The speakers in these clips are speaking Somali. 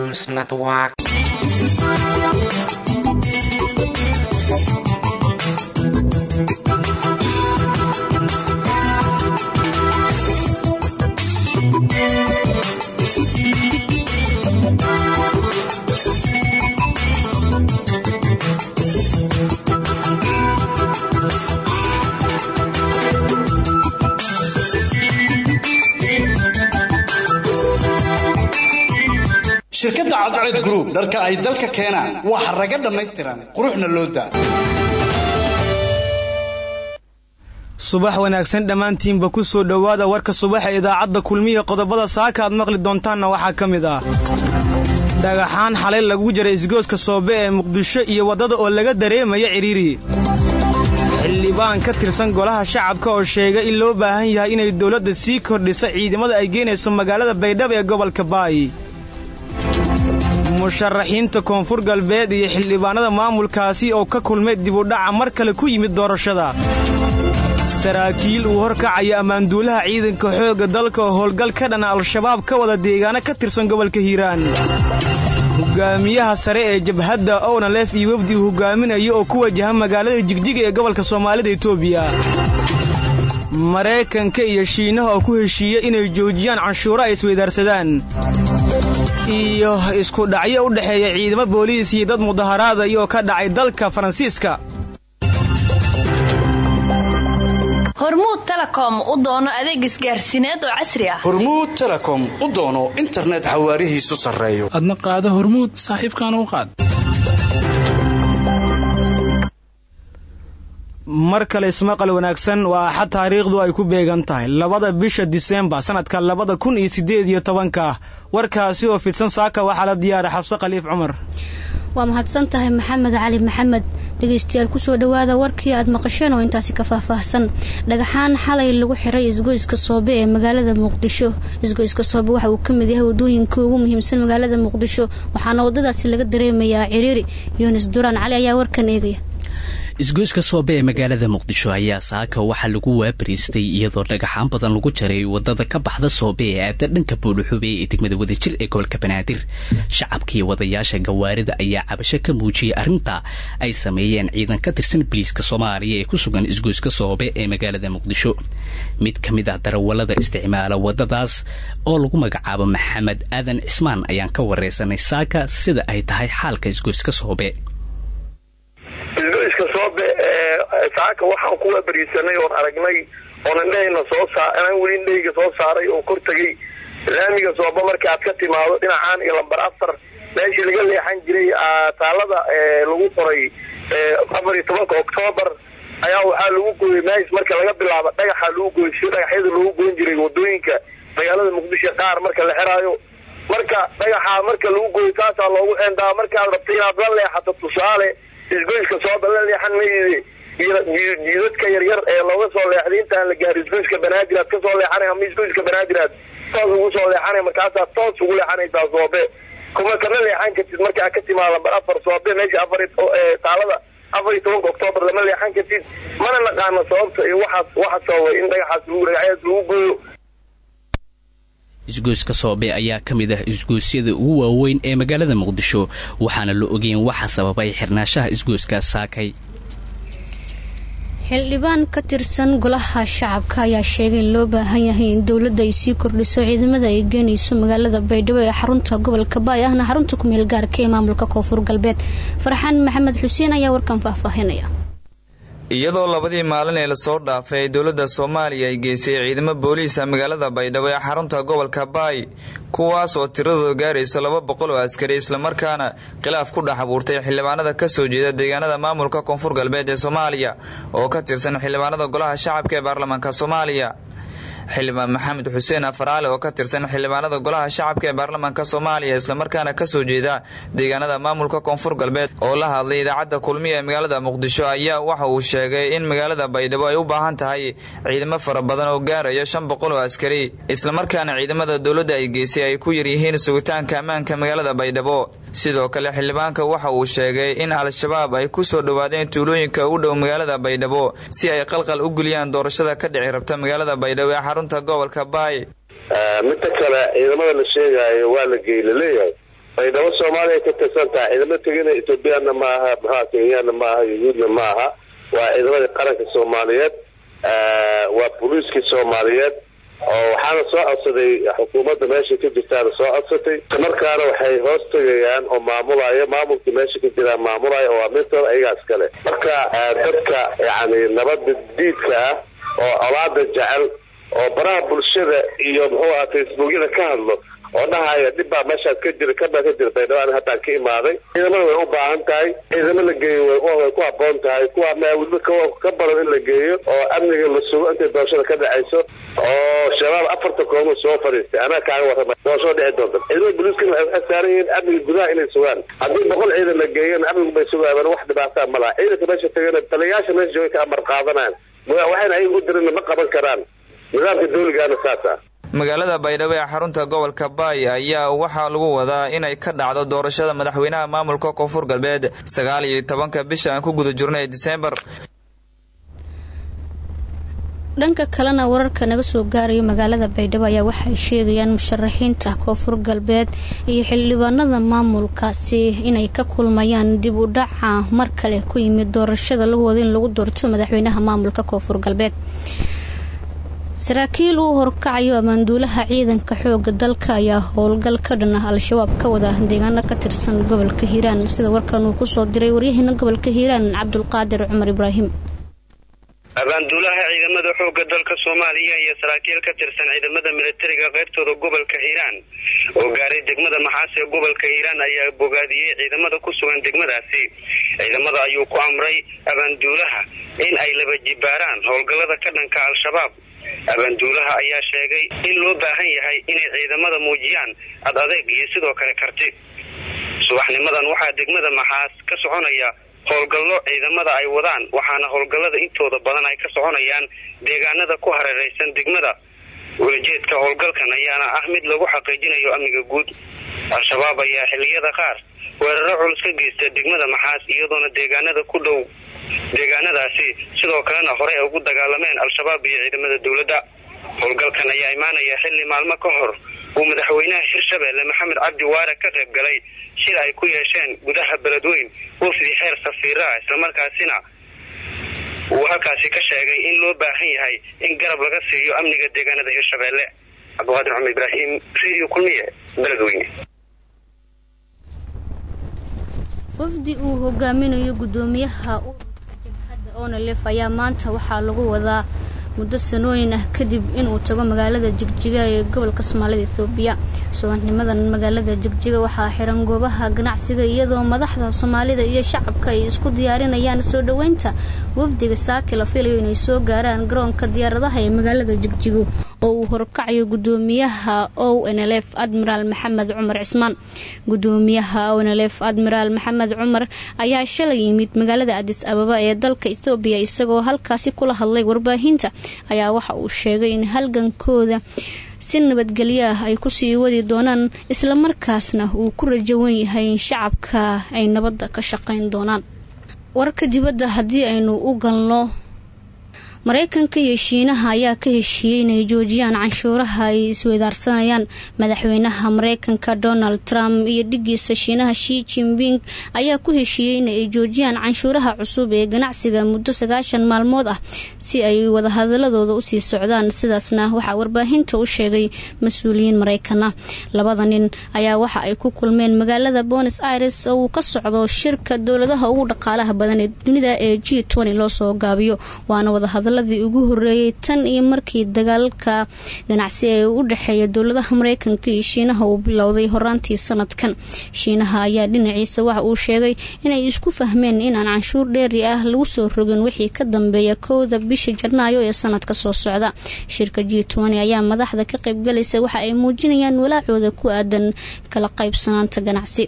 News Network. shirkadda cadced group dharka ay dalka keenaan waa xaraga dhammaystiran quruxna loo daa subax wanaagsan dhammaantiinba ku soo dhowaada warka subaxa idaacadda kulmiya qodobada saaka aad maqli doontaanna waxaa ka mid ah dhagaxaan xalay lagu jaray isgooska soobe ee muqdisho iyo waddada oo laga dareemaya cidhiiri xildhibaan ka tirsan golaha shacabka oo sheegay in loo baahan yahay inay dowladda sii kordhisa ciidamada ay geynayso magaalada baydhabo ee gobolka baay musharaxiinta koonfur galbeed iyo xildhibaanada maamulkaasi oo ka kulmay dibudhaca mar kale ku yimid doorashada saraakiil uu horkacaya ammaanduulaha ciidanka xoogga dalka oo howlgal ka dhana al-shabaab ka wada deegaano ka tirsan gobolka hiiraan hogaamiyaha sare ee jabhadda ownalef iyo wefdi uu hogaaminayo oo ku wajaha magaalada jigjiga ee gobolka soomaalida etoobiya maraykanka iyo shiinaha oo ku heshiiya inay joojiyaan canshuuro ay isweydaarsadaan iyo isku dhacyo u dhexeeya ciidamo booliis iyo dad mudaharaadaya oo ka dhacay dalka faransiiska hormuud telecom u doono adeeg isgaarsiineed oo casri ah hormuud telecom u doono internet xawaarihiisu sarreeyo adna qaado hormuud saaxiibkaana u qaad mar kale ismaqal wanaagsan waa axad taariikhdu ay ku beegan tahay labada bisha disembar sannadka labada kun iyo siddeed iyo tobanka warkaasi oo fidsan saaka waxaa la diyaara xabse khaliif cumar waa mahadsan tahay maxamed cali maxamed dhegaystayaal kusoo dhowaada warkii aad maqasheen oo intaasi ka faahfaahsan dhagaxaan xalay lagu xiray isgoyska soobe ee magaalada muqdisho isgoyska soobe waxa uu ka mid yahay wadooyinka ugu muhiimsan magaalada muqdisho waxaana waddadaasi laga dareemayaa ciriiri yunis duraan cali ayaa warkan eegaya isgoyska soobe ee magaalada muqdisho ayaa saaka waxaa lagu waabariistay iyadoo dhagaxaan badan lagu jaray wadada ka baxda soobe ee aada dhanka buuluxube ee degmada wadajir ee gobolka banaadir shacabkii wadayaasha gawaarida ayaa cabasho ka muujiyey arrinta ay sameeyeen ciidan ka tirsan biliiska soomaaliya ee ku sugan isgoyska soobe ee magaalada muqdisho mid ka mid ah darawalada isticmaala wadadaas oo lagu magacaabo maxamed aadan cismaan ayaan ka wareysanay saaka sida ay tahay xaalka isgoyska soobe isgoyska soobe saaka waxaan kuwa bariisanay oon aragnay oon indhahayna soo saa inaan weli indhahayga soo saaray oo kor tegay laamiga sooba marka aad ka timaado dhinacaan iyo lambar afar meeshii laga leexan jiray taalada lagu qoray afar iyo tobanka oktoobar ayaa waxaa lagu gooyey mees marka laga bilaabo dhagaxa lagu gooy si dhagaxyada loogu goyn jiray wadooyinka magaalada muqdisho qaar marka la xiraayo marka dhagaxa marka lagu gooyo taasaa loogu xeendaa markaad rabta inaad la leexato tusaale isgoyska sooba la leexan mayde jiidadka yaryar ee looga soo leexday intaan la gaari isgoyska banaadir aad kasoo leexanay ama isgoyska banaadir aad toos ugu soo leexanay markaasaad toos ugu leexanaysaa soobe kuma kana leexan kartid markaa ka timaada lambar afar soobe meesha afar taalada afar iyo tobanka oktoobar lama leexan kartid mana naqaano sababta iyo waxaas waxa sababay in dhagaxaas dhagaxyaas lagu gooyo isgoyska soobe ayaa ka mid ah isgoysyada ugu waaweyn ee magaalada muqdisho waxaana la ogeyn waxa sababay xirnaashaha isgoyskaas saakay xildhibaan ka tirsan golaha shacabka ayaa sheegay in loo baahan yahay in dowladda ay sii kordhiso ciidamada ay geenayso magaalada baydhabo ee xarunta gobolka baay ahna xarunta kumeel gaarka ee maamulka koonfur galbeed farxaan maxamed xuseen ayaa warkan faahfaahinaya iyadoo labadii maalin ee lasoo dhaafay ay dowladda soomaaliya ay geysay ciidamo booliisa magaalada baydhabo ee xarunta gobolka baay kuwaas oo tiradooda gaarayso laba boqol oo askari islamarkaana khilaaf ku dhex abuurtay xildhibaanada ka soo jeeda deegaanada maamulka koonfur galbeed ee soomaaliya oo ka tirsan xildhibaanada golaha shacabka ee baarlamaanka soomaaliya xildhibaan maxamed xuseen afaraale oo ka tirsan xildhibaanada golaha shacabka ee baarlamaanka soomaaliya islamarkaana kasoo jeeda deegaanada maamulka koonfur galbeed oo la hadlay idaacadda kulmiya ee magaalada muqdisho ayaa waxa uu sheegay in magaalada baydhabo ay u baahan tahay ciidamo fara badan oo gaaraya shan boqol oo askari islamarkaana ciidamada dowladda ay geysay ay ku yaryihiin sugitaanka ammaanka magaalada baydhabo sidoo kale xildhibaanka waxa uu sheegay in al-shabaab ay ku soo dhowaadeen tuulooyinka u dhow magaalada baydhabo si ay qalqal u geliyaan doorashada ka dhici rabta magaalada baydhabo ee xarunta gobolka baay midda kale ciidamada la sheegaayo waa la geey laleeyahay baydhabo soomaaliya ka tirsan tahay ciidamo tegina ethoobiyaanna ma aha maxaa kenyaanna ma aha yuhuudna ma aha waa ciidamadii qaranka soomaaliyeed waa booliiskii soomaaliyeed oo waxaana soo codsaday xukuumadda meesha ka jirtaana soo codsatay markaana waxay hoos tegayaan oo maamulaya maamulkii meesha ka jiraan maamulaya oo amintooda ayagaa iskale marka dadka yani nabada diidka ah oo colaada jecel oo baraha bulshada iyo muxuu aha facebookyada ka hadlo oo dhahaya dhib baa meeshaas ka jira kabaa ka jira baydhabo haddaan ka imaaday ciidamada way u baahan tahay ciidamo la geeyo way ku haboon tahay kuwa maawilba ka badan in la geeyo oo amniga la sugo intay doorashada ka dhacayso oo shabaab afarta koomo soo fadhiistay anaa kaaga warrama doorashada dhici doonta ciidamada booliiskana waxay saaran yihiin amniga gudaha inay sugaan haddii boqol ciidan la geeyana amnigu bay sugaayaan wax dhibaataa ma laha ciidanka meesha tagana taliyayaasha meesha joogay ka amar qaadanayaan waxayna ayaga u dirina ma qaban karaan nidaamka dawligaana saas ah magaalada baydhabo ee xarunta gobolka baay ayaa waxaa lagu wadaa inay ka dhacdo doorashada madaxweynaha maamulka koonfur galbeed sagaal iyo tobanka bisha aan ku guda jirno ee diseembar dhanka kalena wararka naga soo gaarayo magaalada baydhabo ayaa waxay sheegayaan musharaxiinta koonfur galbeed iyo xildhibaanada maamulkaasi inay ka kulmayaan dib u dhaca mar kale ku yimid doorashada lagu wado in lagu doorto madaxweynaha maamulka koonfur galbeed saraakiil uu horkacayo ammaanduulaha ciidanka xooga dalka ayaa howlgal ka dhan ah al-shabaab ka wada deegaano ka tirsan gobolka hiiraan sida warkan uu kusoo diray waryaheena gobolka hiiraan cabdulqaadir cumar ibraahim abaanduulaha ciidamada xooga dalka soomaaliya iyo saraakiil ka tirsan ciidamada militariga qaybtooda gobolka hiiraan oo gaaray degmada maxaas ee gobolka hiiraan ayaa bogaadiyey ciidamada ku sugan degmadaasi ciidamada ayuu ku amray abaanduulaha in ay laba jibaaraan howlgallada ka dhanka al-shabaab abaanduulaha ayaa sheegay in loo baahan yahay inay ciidamada muujiyaan ad adeeg iyo sidoo kale karti subaxnimadan waxaa degmada maxaas ka soconaya howlgallo ciidamada ay wadaan waxaana howlgallada intooda badan ay ka soconayaan deegaanada ku hareeraysan degmada welajeedka howlgalkan ayaana ah mid lagu xaqiijinayo amniga guud al-shabaab ayaa xilliyada qaar weeraro culus ka geysta degmada maxaas iyadoona deegaanada ku dhow deegaanadaasi sidoo kalena hore ay ugu dagaalameen al-shabaab iyo ciidamada dowladda howlgalkan ayaa imaanaya xilli maalmo ka hor uu madaxweynaha hirshabeelle maxamed cabdi waare ka qayb galay shir ay ku yeesheen gudaha beledweyn wafdi xeer safiiraha islamarkaasina uu halkaasi ka sheegay in loo baahan yahay in garab laga siiyo amniga deegaanada hirshabeelle cabdiqaadir cumar ibraahim radio kulmiye beledweyne wafdi uu hogaaminayo gudoomiyaha ururka jabhadda onalef ayaa maanta waxaa lagu wadaa muddo sanooyin ah kadib inuu tago magaalada jigjiga ee gobolka soomaalida ethoobiya subaxnimadan magaalada jigjiga waxaa xiran goobaha ganacsiga iyadoo madaxda soomaalida iyo shacabka ay isku diyaarinayaan soo dhoweynta wafdiga saaki la filayo inay soo gaaraan garoonka diyaaradaha ee magaalada jigjigo oo uu horkacayo gudoomiyaha o nlf admiraal maxamed cumar cismaan gudoomiyaha o nlf admiraal maxamed cumar ayaa shalay yimid magaalada adis ababa ee dalka ethoobiya isagoo halkaasi kula hadlay warbaahinta ayaa waxa uu sheegay in halgankooda si nabadgelyo ah ay kusii wadi doonaan islamarkaasna uu ku rajawan yahay in shacabka ay nabadda ka shaqayn doonaan warka dibadda haddii aynu u galno mareykanka iyo shiinaha ayaa ka heshiiyey inay joojiyaan canshuuraha ay isweydaarsanayaan madaxweynaha mareykanka donald trump iyo dhigiisa shiinaha shi jimping ayaa ku heshiiyey in ay joojiyaan canshuuraha cusub ee ganacsiga muddo sagaashan maalmood ah si ay wadahadaladooda usii socdaan sidaasna waxaa warbaahinta u sheegay mas-uuliyiin mareykan ah labada nin ayaa waxa ay ku kulmeen magaalada bonos aires oo uu ka socdo shirka dowladaha ugu dhaqaalaha badan ee dunida ee g loo soo gaabiyo waana wadahadal ugu horeeyay tan iyo markii dagaalka ganacsi ee u dhexeeya dowladaha mareykanka iyo shiinaha uu bilowday horaantii sanadkan shiinaha ayaa dhinaciisa waxa uu sheegay inay isku fahmeen inaan canshuur dheeri ah lagu soo rogin wixii ka dambeeya kowda bisha janaayo ee sanadka soo socda shirka g ayaa madaxda ka qaybgalaysa waxa ay muujinayaan walaacooda ku aadan kala qaybsanaanta ganacsi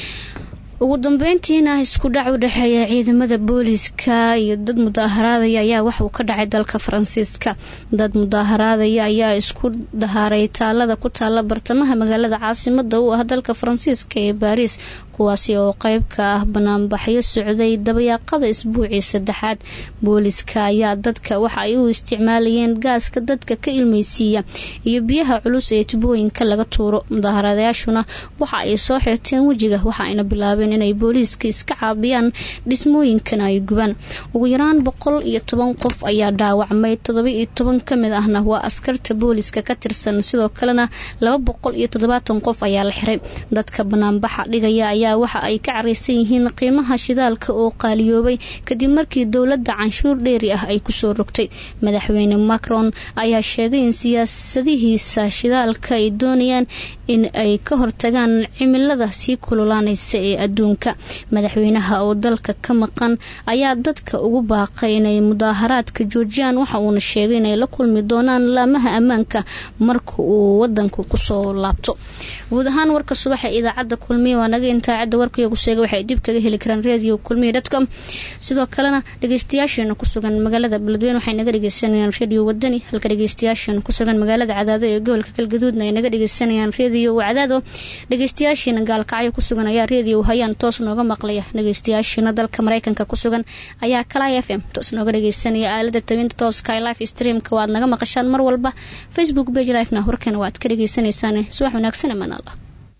ugu dambeyntiina isku dhac u dhexeeya ciidamada booliiska iyo dad mudaaharaadaya ayaa waxuu ka dhacay dalka faransiiska dad mudaaharaadaya ayaa isku dahaaray taalada ku taala bartamaha magaalada caasimada u ah dalka faransiiska ee baariis kuwaasi oo qeyb ka ah banaanbaxyo socday dabayaaqada isbuucii saddexaad booliska ayaa dadka waxa ay u isticmaalayeen gaaska dadka ka ilmeysiiya iyo biyaha culus ee tubooyinka laga tuuro mudaharadayaashuna waxa ay soo xirteen wejiga waxa ayna bilaabeen inay booliiska iska caabiyaan dhismooyinkana ay gubaan ugu yaraan boqol iyo toban qof ayaa dhaawacmay todoba iyo toban kamid ahna waa askarta booliska ka tirsan sidoo kalena laba boqol iyo toddobaatan qof ayaa la xiray dadka banaanbaxa dhigaya ayaa waxa ay ka careysan yihiin qiimaha shidaalka oo qaaliyoobay kadib markii dowladda canshuur dheeri ah ay kusoo rogtay madaxweyne macron ayaa sheegay in siyaasadihiisa shidaalka ay doonayaan in ay ka hortagaan cimilada sii kululaanaysa ee adduunka madaxweynaha oo dalka ka maqan ayaa dadka ugu baaqay inay mudaaharaadka joojiyaan waxa uuna sheegay inay la kulmi doonaan laamaha ammaanka marka uu wadanku kusoo laabto guud ahaan warka subaxa idaacadda kulmiya waa naga intaa cadda warkaiyo kuseega waxay dib kaga heli karaan radio kulmiya dotcom sidoo kalena dhageystayaasheena kusugan magaalada beledweyne waxay naga dhegeysanayaan radio wadani halka dhageystayaasheena kusugan magaalada cadaado ee gobolka galgaduudna ay naga dhegeysanayaan radio wacdaado dhageystayaasheena gaalkacyo kusugan ayaa radio hayaan toos nooga maqlaya dhageystayaasheena dalka mareykanka kusugan ayaa kalay f m toos nooga dhegeysanaya aalada tabinta tooska ee life streamka waad naga maqashaan mar walba facebook page lifena warkana waad ka dhegeysaneysaan subax wanaagsan amaan allah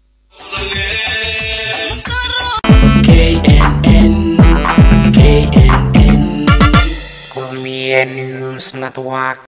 KNN KNN Kulmiye News Network